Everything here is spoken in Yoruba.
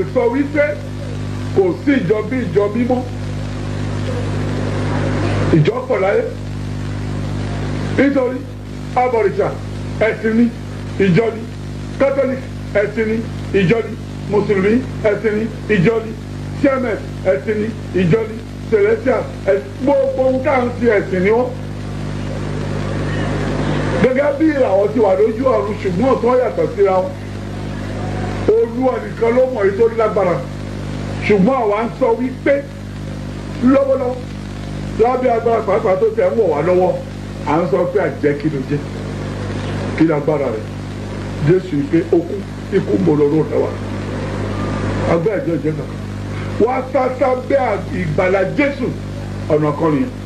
sọ wípé kò sí ìjọ bí ìjọ mímọ́ ìjọ pọ̀ láyé nítorí abọ̀rìṣà ẹ̀sìn ní ìjọ ní catholic ẹ̀sìn ní ìjọ ní mùsùlùmí ẹ̀sìn ní ìjọ ní cms ẹ̀sìn ní ìjọ ní celestial gbogbo ohun káà ń ti ẹ̀sìn ní wọ́n gẹ́gẹ́ bí ìràwọ̀ ti wà lójú ọ̀run ṣùgbọ́n ọ̀tún yàtọ̀ síra wọn olúwa nìkan ló mọ̀ èyí tó lágbára ṣùgbọ́n àwa ń sọ wípé lọ́wọ́lọ́wọ́ lábẹ́ agbára pàápàá tó tẹ̀ ń wọ̀ wá lọ́wọ́ à ń sọ pé àjẹ́ kí ló jẹ́ kí lágbára rẹ̀ jésù ìpè okú ikú mọ̀lọ́rọ̀ rẹ̀ wá agbẹ́ ẹ̀jẹ̀ jẹ́ kankan wá sásá bẹ́ ìgbàlà jésù ọ̀nà kan nìyẹn